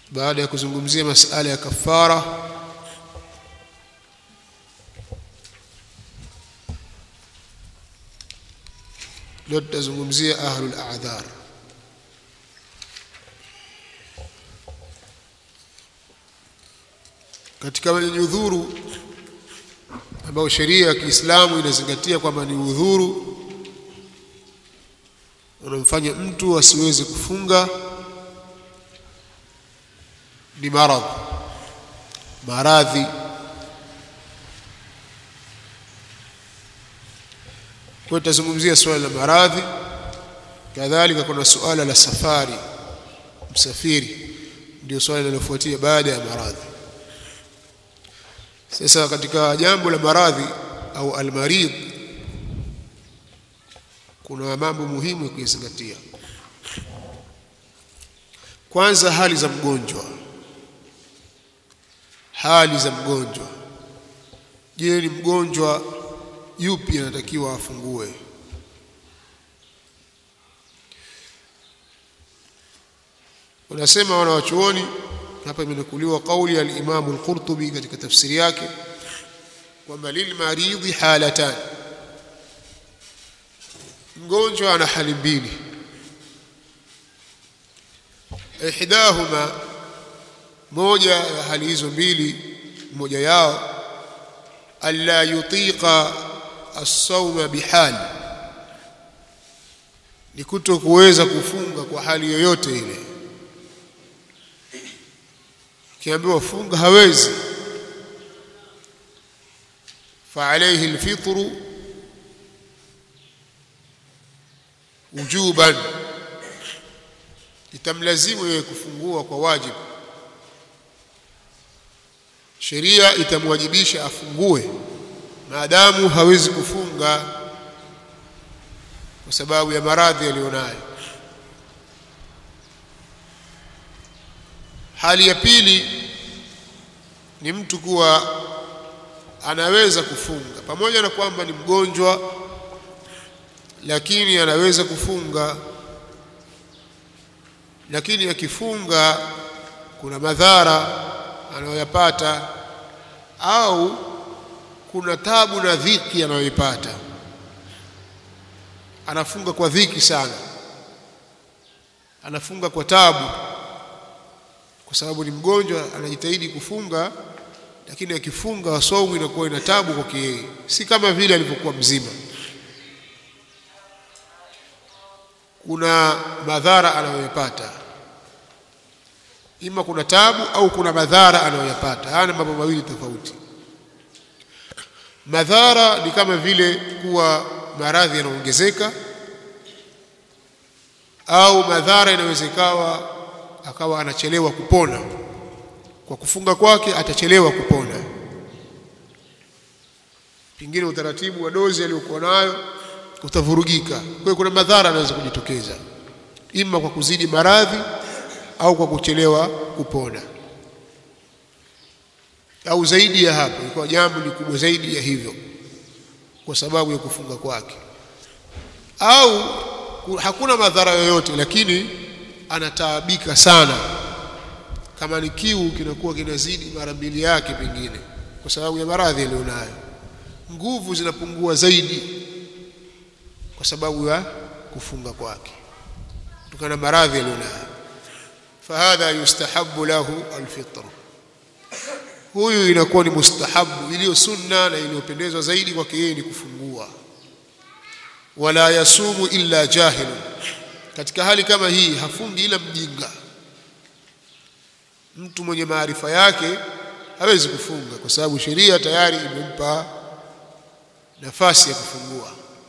baada ya kuzungumzia masala ya kafara leo tutazungumzia ahlul a'dhar katika wenye udhuru ambao sheria ya Kiislamu inazingatia kwamba ni udhuru unamfanya mtu asiweze kufunga ni maradhi maradhi kwa tutazungumzia suala la maradhi kadhalika kuna suala la safari msafiri ndio swali linalofuatia baada ya maradhi sasa katika jambo la maradhi au almarid kuna mambo muhimu ya kuyazingatia kwanza hali za mgonjwa hali za mgonjwa je ni mgonjwa yupi anatakiwa afungue wanasema wanawachuoni hapa imenukuliwa kauli ya al-Imam al-Qurtubi katika tafsiri yake kwamba lilmaridhi halatan mgonjwa ana hali mbili ihdahuma moja ya hali hizo mbili moja yao alla yutiqa as-sawma bihal ni kuto kuweza kufunga kwa hali yoyote ile kiambiwa funga hawezi fa alayhi alfitru wujuban itamlazimu yeye kufungua kwa wajibu sheria itamwajibisha afungue maadamu hawezi kufunga kwa sababu ya maradhi aliyonayo hali ya pili ni mtu kuwa anaweza kufunga pamoja na kwamba ni mgonjwa lakini anaweza kufunga lakini akifunga kuna madhara anayoyapata au kuna tabu na dhiki anayoipata anafunga kwa dhiki sana anafunga kwa tabu kwa sababu ni mgonjwa anajitahidi kufunga lakini akifunga saumu inakuwa ina tabu kwake yeye si kama vile alivyokuwa mzima kuna madhara anayoyapata ima kuna tabu au kuna madhara anayoyapata haya ni mambo mawili tofauti madhara ni kama vile kuwa maradhi yanaongezeka au madhara inawezekawa akawa anachelewa kupona kwa kufunga kwake atachelewa kupona pengine utaratibu wa dozi aliyokuwa nayo utavurugika kwa hiyo kuna madhara yanaweza kujitokeza ima kwa kuzidi maradhi au kwa kuchelewa kupona au zaidi ya hapo ilikuwa jambo ni kubwa zaidi ya hivyo kwa sababu ya kufunga kwake au hakuna madhara yoyote lakini anataabika sana kama ni kiu kinakuwa kinazidi mara mbili yake pengine kwa sababu ya maradhi aliyonayo nguvu zinapungua zaidi kwa sababu ya kufunga kwake kutokana na maradhi aliyonayo fahadha yustahabu lahu alfitr huyu inakuwa ni mustahabu iliyo sunna na iliyopendezwa zaidi kwake yeye ni kufungua wala yasumu illa jahilun katika hali kama hii hafungi ila mjinga mtu mwenye maarifa yake hawezi kufunga kwa sababu sheria tayari imempa nafasi ya kufungua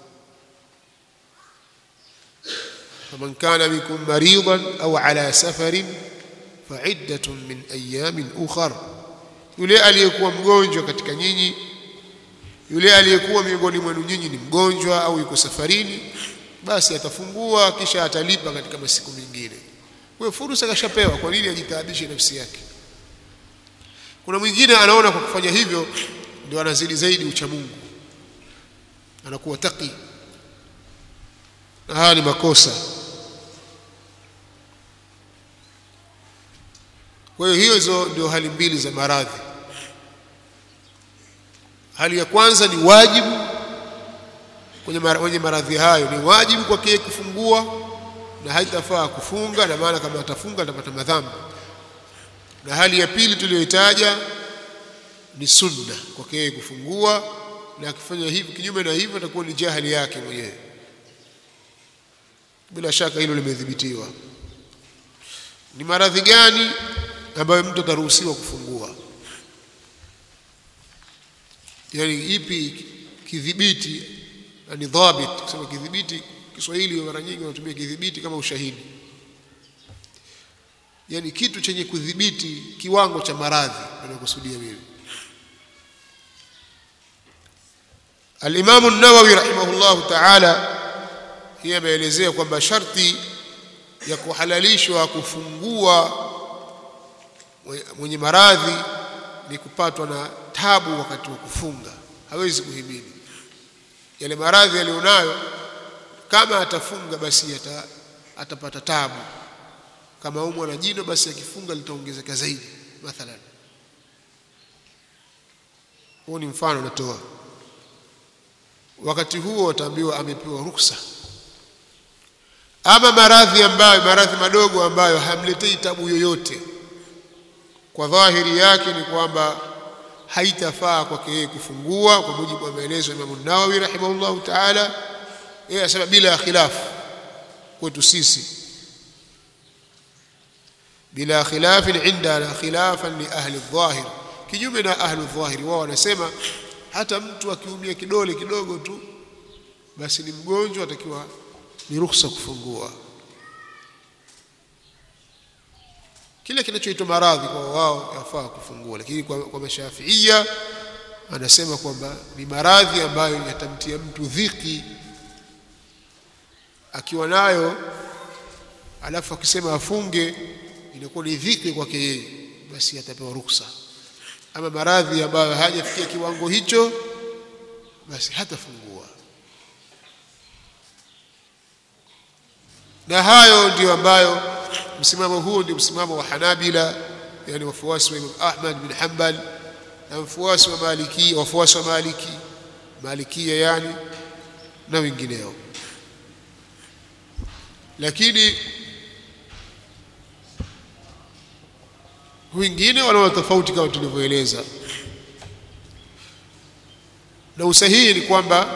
faman kana minkum maridan au ala safarin fa'iddatun min ayamin ukhar yule aliyekuwa mgonjwa katika nyinyi yule aliyekuwa miongoni mwenu nyinyi ni mgonjwa au yuko safarini basi atafungua kisha atalipa katika masiku mengine kwa fursa kashapewa kwa nini ajitaabishe nafsi yake kuna mwingine anaona kwa kufanya hivyo ndio anazidi zaidi ucha Mungu anakuwa taki na haya ni makosa kwa hiyo hizo ndio hali mbili za maradhi hali ya kwanza ni wajibu kwenye mara- kwenye maradhi hayo ni wajibu kwake kufungua na haitafaa kufunga na maana kama atafunga atapata madhambi na hali ya pili tuliyoitaja ni sunna kwake yeye kufungua na akifanya hivi kinyume na hivyo atakuwa ni jahili yake mwenyewe bila shaka hilo limedhibitiwa ni maradhi gani ambayo mtu ataruhusiwa kufungua yani ipi kidhibiti ni dhabit kusema kidhibiti Kiswahili mara nyingi wanatumia kidhibiti kama ushahidi yani kitu chenye kudhibiti kiwango cha maradhi anakusudia mimi Al-Imam an-Nawawi rahimahullahu ta'ala yeye ameelezea kwamba sharti ya kuhalalishwa kufungua mwenye maradhi ni kupatwa na tabu wakati wa kufunga hawezi kuhimili yale maradhi aliyonayo kama atafunga basi ata, atapata tabu kama umwa na jino basi akifunga litaongezeka zaidi mathalan huo ni mfano natoa wakati huo ataambiwa amepewa ruksa ama maradhi ambayo maradhi madogo ambayo hamletei tabu yoyote kwa dhahiri yake ni kwamba haitafaa kwake yeye kufungua kwa mujibu wa maelezo ya Imam Nawawi rahimahullahu ta'ala yeye asema bila khilafu kwetu sisi bila khilafin indana khilafan li ahli dhahir kinyume na ahli dhahiri wao wanasema hata mtu akiumia kidole kidogo tu basi ni mgonjwa atakiwa ni ruhusa kufungua kile kinachoitwa maradhi kwa wao yafaa kufungua lakini kwa, kwa mashafiia anasema kwamba ni maradhi ambayo yatamtia mtu dhiki akiwa nayo alafu akisema afunge inakuwa ni dhiki kwake yeye basi atapewa ruksa ama maradhi ambayo hajafikia kiwango hicho basi hatafungua na hayo ndiyo ambayo msimamo huo ndio msimamo wa Hanabila yani wafuasi wa Imam Ahmad bin Hanbal na wafuasi wa Maliki wafuasi wa Maliki Malikia yani na wengineo lakini wengine wana tofauti kama tulivyoeleza na usahihi ni kwamba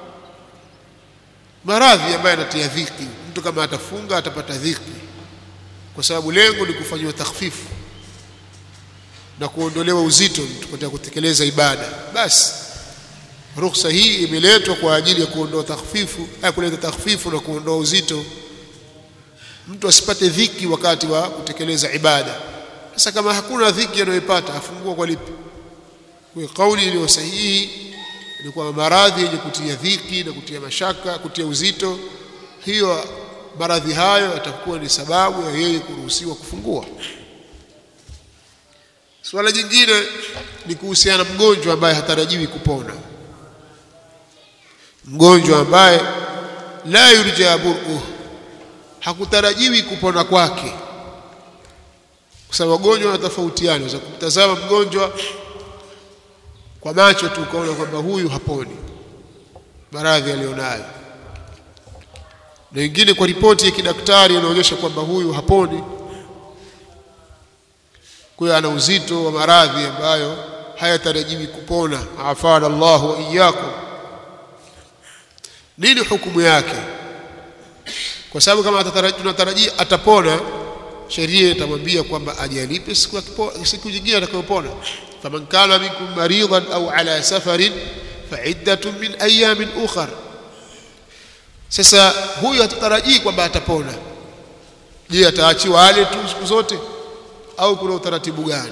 maradhi ambayo yanatia dhiki mtu kama atafunga atapata dhiki kwa sababu lengo ni kufanyiwa takhfifu na kuondolewa uzito mtu katika kutekeleza ibada basi ruhusa hii imeletwa kwa ajili ya kuondoa takhfifu eh, kuleta takhfifu na kuondoa uzito mtu asipate dhiki wakati wa kutekeleza ibada sasa kama hakuna dhiki anayopata afungua kwa lipi kwa kauli iliyo sahihi ni kwamba maradhi yenye kutia dhiki na kutia mashaka kutia uzito hiyo maradhi hayo yatakuwa ni sababu ya yeye kuruhusiwa kufungua Swala jingine ni kuhusiana mgonjwa ambaye hatarajiwi kupona. Mgonjwa ambaye la yurja bur'uh, hakutarajiwi kupona kwake, kwa sababu wagonjwa wanatofautiana. Unaweza kumtazama mgonjwa kwa macho tu ukaona kwamba huyu haponi maradhi aliyonayo, na wengine kwa ripoti ya kidaktari inaonyesha kwamba huyu haponi kwa hiyo ana uzito wa maradhi ambayo hayatarajiwi kupona afana Allah wa iyyakum nini hukumu yake kwa sababu kama tunatarajia atapona sheria itamwambia kwamba ajalipe siku ya siku nyingine atakayopona faman kana minkum maridan au ala safarin faiddatun min ayamin ukhar sasa huyu hatutarajii kwamba atapona je ataachiwa ale tu siku zote au kuna utaratibu gani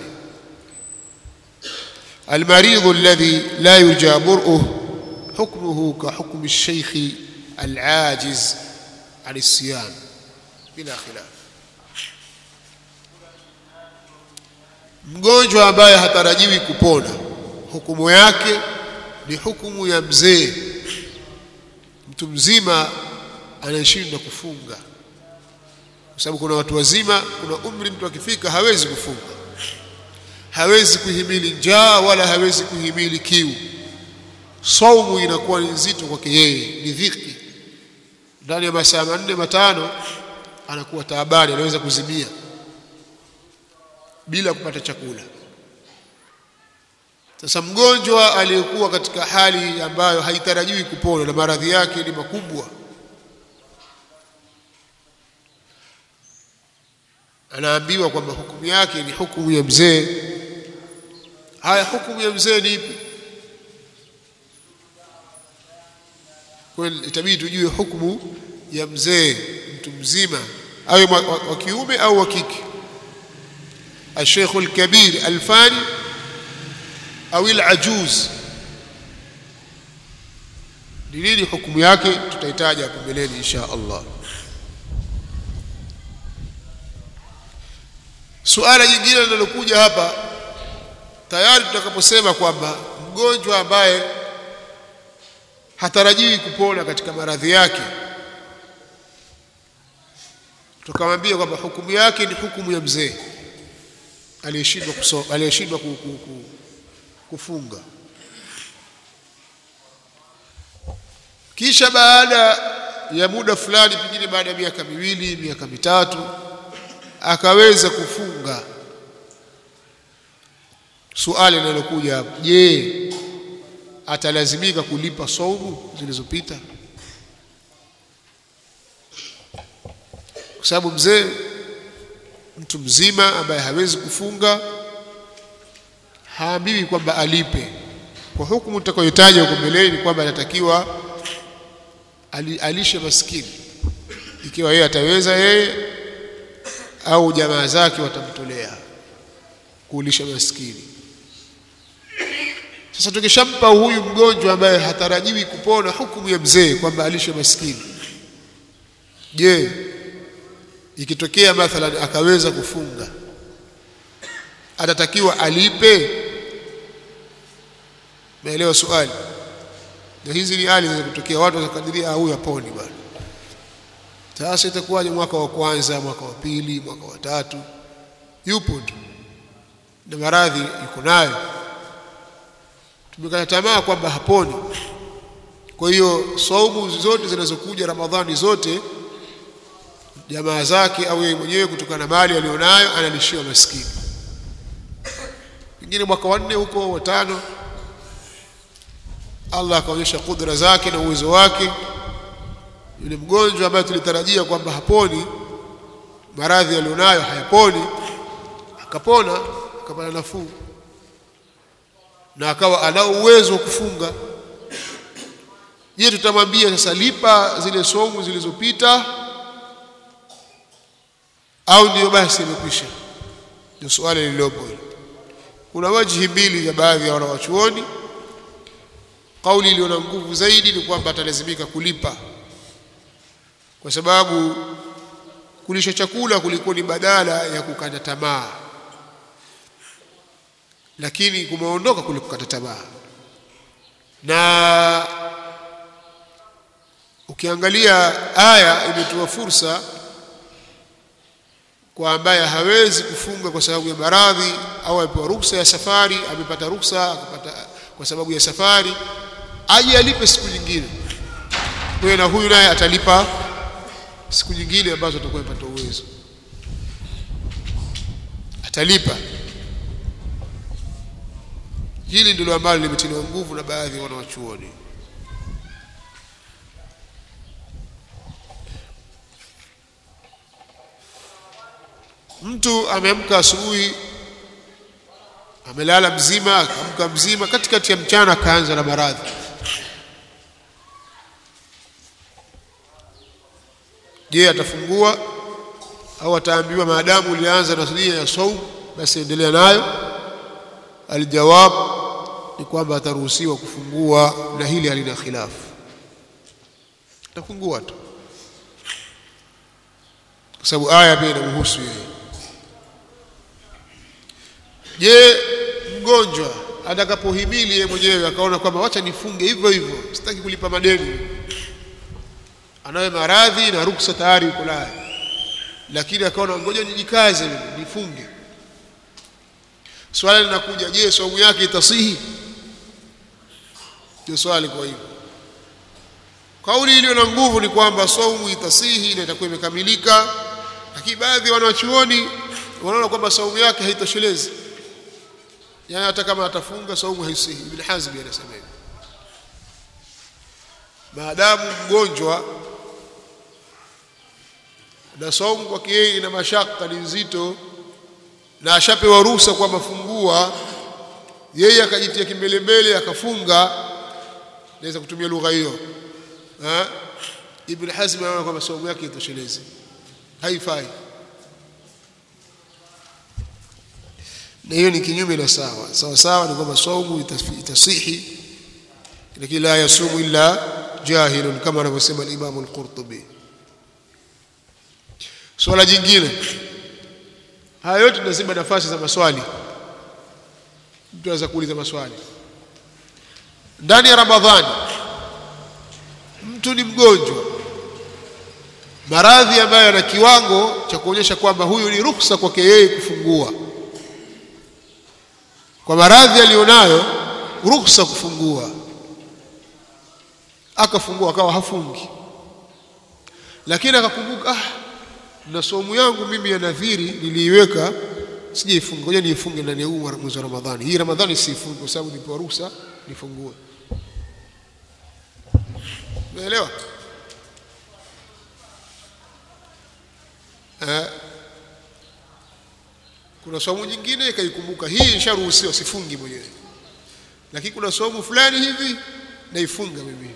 المريض الذي لا يرجى برؤه حكمه كحكم الشيخ العاجز عن الصيام بلا خلاف mgonjwa ambaye hatarajiwi kupona hukumu yake ni hukumu ya mzee mtu mzima anayeshindwa kufunga kwa sababu kuna watu wazima kuna umri mtu akifika hawezi kufunga hawezi kuhimili njaa wala hawezi kuhimili kiu saumu inakuwa ni nzito kwake yeye ni dhiki ndani ya masaa manne matano anakuwa taabani anaweza kuzimia bila kupata chakula sasa mgonjwa aliyekuwa katika hali ambayo haitarajiwi kupona na maradhi yake ni makubwa anaambiwa kwamba hukumu yake ni hukumu ya mzee haya hukumu ya mzee ni ipi kwa hiyo itabidi tujue hukumu ya mzee mtu mzima awe wa, wa, wa kiume au wa kike الشيخ الكبير الفاني au العجوز ni nini hukumu yake tutahitaji hapo mbeleni insha Allah suala jingine linalokuja hapa tayari tutakaposema kwamba mgonjwa ambaye hatarajiwi kupona katika maradhi yake tukamwambia kwamba hukumu yake ni hukumu ya mzee aliyeshindwa aliyeshindwa ku, ku, ku, kufunga kisha baada ya muda fulani pengine baada ya miaka miwili miaka mitatu akaweza kufunga suali linalokuja hapo je atalazimika kulipa saumu zilizopita kwa sababu mzee mtu mzima ambaye hawezi kufunga haambiwi kwamba alipe kwa hukumu tutakayotaja huko mbeleni ni kwamba anatakiwa ali, alishe maskini ikiwa yeye ataweza yeye au jamaa zake watamtolea kulisha maskini sasa tukishampa huyu mgonjwa ambaye hatarajiwi kupona hukumu ya mzee kwamba alishe maskini je ikitokea mathalan akaweza kufunga atatakiwa alipe naelewa swali na hizi ni hali za kutokea watu wakakadiria huyu aponi bwana sasa itakuwaje mwaka wa kwanza mwaka wa pili mwaka wa tatu yupo tu na maradhi yuko nayo tumekata tamaa kwamba haponi kwa hiyo saumu zote zinazokuja ramadhani zote jamaa zake au yeye mwenyewe kutokana na mali alionayo analishiwa maskini pengine mwaka wa nne huko watano Allah akaonyesha kudra zake na uwezo wake yule mgonjwa ambaye tulitarajia kwamba haponi maradhi alionayo hayaponi akapona akapata nafuu na akawa ana uwezo wa kufunga je tutamwambia sasa lipa zile somu zilizopita au ndio basi imekwisha ndio swali lililopo kuna wajihi mbili za baadhi ya wanawachuoni kauli iliyo na nguvu zaidi ni kwamba atalazimika kulipa kwa sababu kulisha chakula kulikuwa ni badala ya kukata tamaa lakini kumeondoka kule kukata tamaa na ukiangalia aya imetoa fursa kwa ambaye hawezi kufunga kwa sababu ya maradhi au amepewa ruksa ya safari amepata ruksa akapata kwa sababu ya safari aje alipe siku nyingine kwa na huyu naye atalipa siku nyingine ambazo atakuwa amepata uwezo atalipa hili ndilo ambalo limetiliwa nguvu na baadhi ya wanawachuoni mtu ameamka asubuhi amelala mzima akaamka mzima katikati ya mchana akaanza na maradhi je atafungua au ataambiwa maadamu ulianza na nia ya saum basi endelea nayo aljawab ni kwamba ataruhusiwa kufungua na hili halina khilafu atafungua tu kwa sababu aya pia inamhusu yeye je mgonjwa atakapohimili yeye mwenyewe akaona kwamba wacha nifunge hivyo hivyo sitaki kulipa madeni anayo maradhi na ruksa tayari yuko nayo lakini akaona ngoja nijikaze nifunge swali linakuja je saumu yake itasihi ndio swali kwa hivyo kauli iliyo na nguvu ni kwamba saumu itasihi na itakuwa imekamilika lakini baadhi ya wanachuoni wanaona kwamba saumu yake haitoshelezi yani hata kama atafunga saumu haisihi ibn hazm anasema hivyo maadamu mgonjwa na saumu kwake yeye ina mashaka ni nzito na ashapewa ruhusa kwa mafungua yeye akajitia kimbelembele akafunga naweza kutumia lugha hiyo ibn hazm anaona kwamba saumu yake itoshelezi haifai na hiyo ni kinyume na sawa sawa sawa ni kwamba saumu itasihi lakini la yasumu illa jahilun kama anavyosema al-Imam al-Qurtubi swala jingine haya yote tunasema nafasi za maswali mtu anaweza kuuliza maswali ndani ya Ramadhani mtu ni mgonjwa maradhi ambayo yana kiwango cha kuonyesha kwamba huyu ni ruksa kwake yeye kufungua kwa maradhi aliyonayo ruksa kufungua akafungua akawa hafungi lakini akakumbuka ah na somu yangu mimi ya nadhiri niliiweka sijaifunga ngoja niifunge ndani ya huu mwezi wa Ramadhani hii Ramadhani siifunge kwa sababu nipewa ruhusa nifungue umeelewa eh kuna somo nyingine ikaikumbuka hii nisharuhusiwa sifungi mwenyewe lakini kuna somo fulani hivi naifunga mimi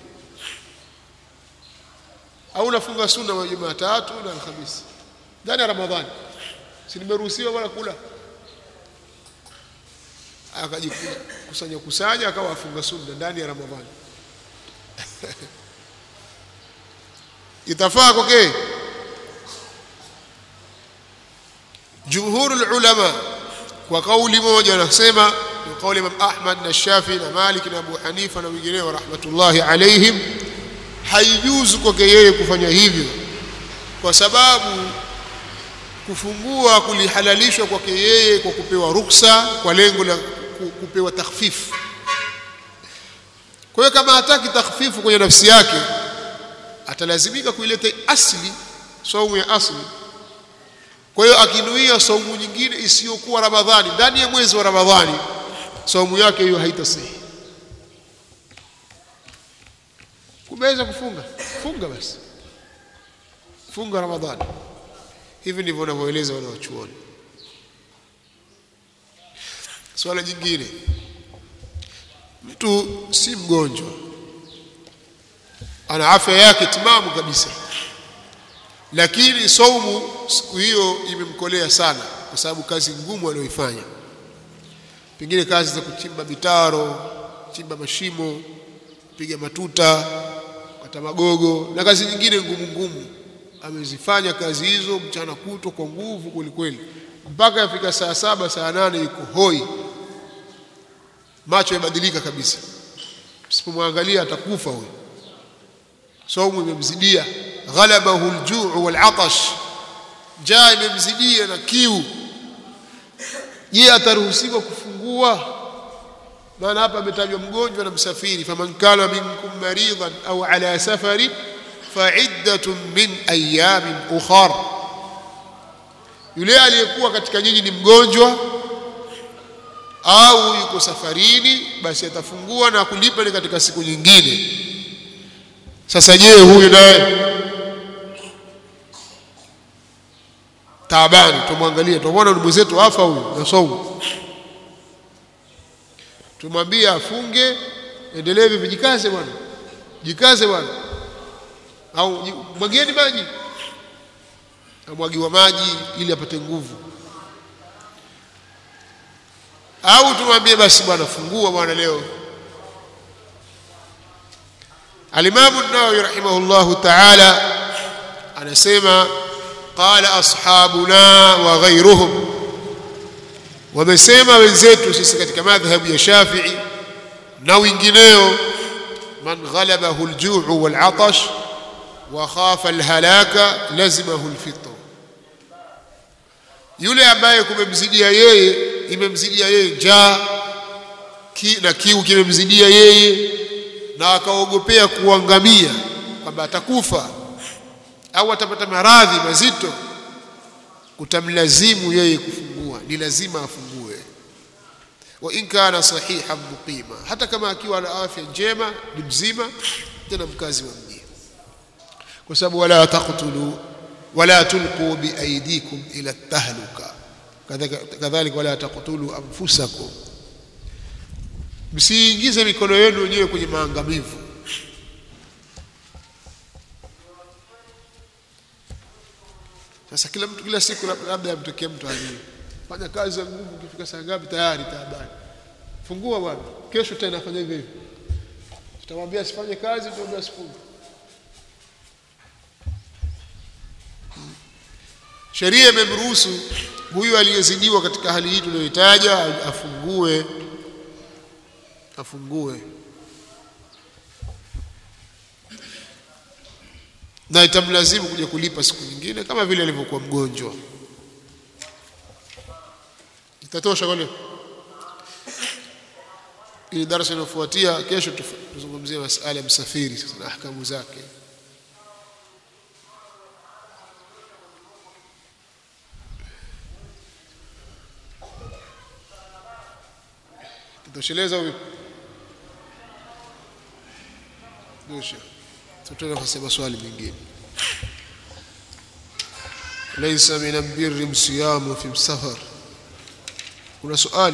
au nafunga sunna wa Jumatatu na Alhamisi ndani ya Ramadhani si nimeruhusiwa bwana kula akajikusanya kusanya akawa afunga sunna ndani ya Ramadhani itafaa kwake jumhur ulama kwa kauli moja wanasema ni kauli Imam Ahmad na Shafi na Malik na Abu Hanifa na wengineo rahmatullahi alaihim haijuzu kwake yeye kufanya hivyo kwa sababu kufungua kulihalalishwa kwake yeye kwa kupewa ruksa kwa lengo la kupewa takhfifu kwa hiyo kama hataki takhfifu kwenye nafsi yake atalazimika kuileta asli saumu ya asli kwa hiyo akinuia saumu nyingine isiyokuwa Ramadhani ndani ya mwezi wa Ramadhani saumu yake hiyo haitasihi kumeweza kufunga funga basi funga Ramadhani hivi ndivyo wanavyoeleza wale wachuoni swala jingine mtu si mgonjwa ana afya yake timamu kabisa lakini saumu siku hiyo imemkolea sana kwa sababu kazi ngumu aliyoifanya pengine kazi za kuchimba mitaro chimba mashimo piga matuta kata magogo na kazi nyingine ngumu ngumu amezifanya kazi hizo mchana kutwa kwa nguvu kwelikweli mpaka yafika saa saba saa nane yuko hoi macho yabadilika kabisa msipomwangalia atakufa huyo saumu imemzidia ghalabahu aljuu walatash njaa imemzidia na kiu je ataruhusiwa kufungua maana hapa ametajwa mgonjwa na msafiri faman kana minkum maridan au ala safarin fa'iddatun min ayamin ukhar yule aliyekuwa katika nyinyi ni mgonjwa au yuko safarini basi atafungua na kulipa ni katika siku nyingine sasa je huyu naye taabani tumwangalie tumwona mwenzetu afa huyu na saumu tumwambie afunge endelee hivi jikaze bwana jikaze bwana au mwagieni maji amwagiwa maji ili apate nguvu au tumwambie basi bwana fungua bwana leo alimamu an-Nawawi rahimahullahu ta'ala anasema qala ashabuna wa ghayruhum wamesema wenzetu sisi katika madhhabu ya Shafi'i na wengineo man ghalabahu al-ju' wal-'atash wa khafa al-halaka lazimahu al-fitr yule ambaye kumemzidia yeye imemzidia yeye njaa ki, na kiu kimemzidia yeye na akaogopea kuangamia kwamba atakufa au atapata maradhi mazito kutamlazimu yeye kufungua ni lazima afungue wa in kana sahihan muqima hata kama akiwa na afya njema ni mzima tena mkazi wa mji kwa sababu wala taqtulu wala tulqu biaydikum ila tahluka kadhalika wala taqtulu anfusakum msiingize mikono yenu wenyewe kwenye maangamivu sasa kila mtu kila siku labda amtokee mtu ajue fanya kazi za nguvu ukifika saa ngapi tayari taabani fungua bwana kesho tena fanya hivyo hivyo tutamwambia asifanye kazi tutamwambia asifunge sheria imemruhusu huyu aliyezidiwa katika hali hii tuliyoitaja afungue afungue na itamlazimu kuja kulipa siku nyingine kama vile alivyokuwa mgonjwa itatosha kwa leo ili darasa inayofuatia kesho tuzungumzie masala ya msafiri sasa na ahkamu zake tutosheleza huyu tosha tutenda kusema swali mengine laysa min albirri msiyamu fi safar kuna swali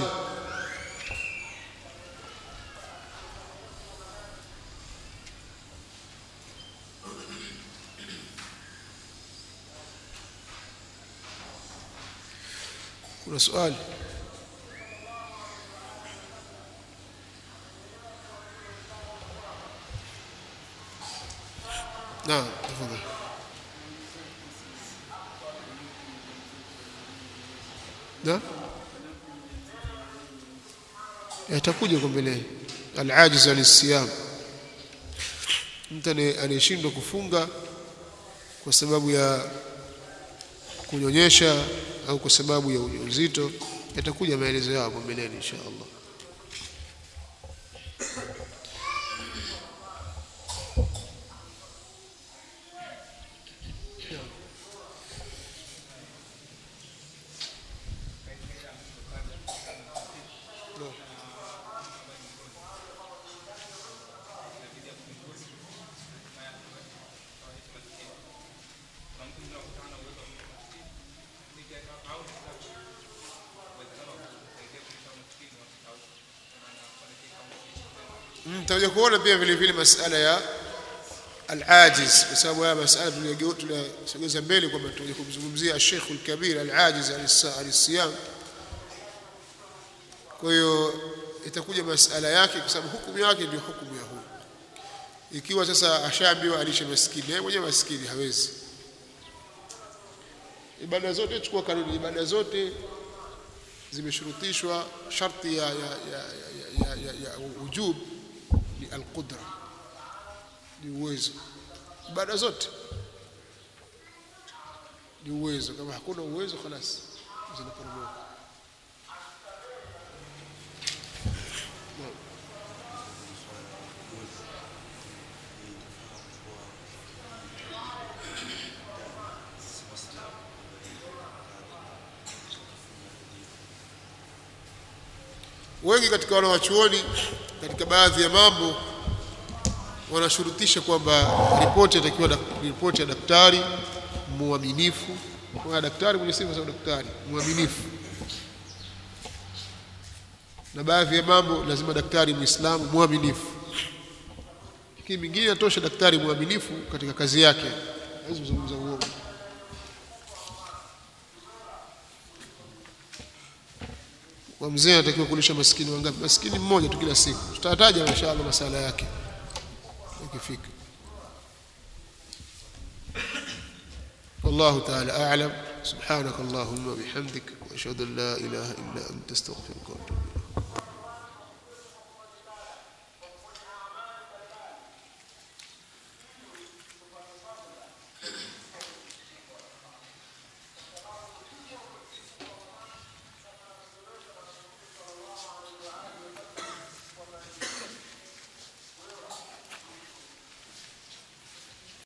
kuna swali نعم تفضل نعم yatakuja kwa mbele alajiz alisiyam mtu anayeshindwa kufunga kwa sababu ya kunyonyesha au kwa sababu ya ujauzito yatakuja maelezo yao hapo mbeleni insha Allah mtakuja kuona pia vile vile masala ya al-ajiz kwa sababu haya masala tunasogeza mbele kwamba tutakuja kumzungumzia Sheikh al-Kabir al-ajiz al-siyam kwa hiyo itakuja masala yake kwa sababu hukumu yake ndio hukumu ya huyu ikiwa sasa ashaambiwa alishe maskini yeye mwenyewe maskini hawezi ibada zote chukua kanuni ibada zote zimeshurutishwa sharti ya ya ya ya, ya, ya, ya ujub ni alqudra ni uwezo ibada zote ni uwezo kama hakuna uwezo khalas zinaporomoka wengi katika wanawachuoni katika baadhi ya mambo wanashurutisha kwamba ripoti atakiwa ripoti ya daktari muaminifu kwa daktari mwenye sifa za daktari muaminifu na baadhi ya mambo lazima daktari muislamu muaminifu lakini mingine inatosha daktari muaminifu katika kazi yake hawezi kuzungumza uongo kwa mzee anatakiwa kulisha maskini wangapi maskini mmoja tu kila siku tutataja inshallah masala yake ikifika والله تعالى أعلم سبحانك اللهم وبحمدك وأشهد أن لا إله إلا أنت استغفرك وأتوب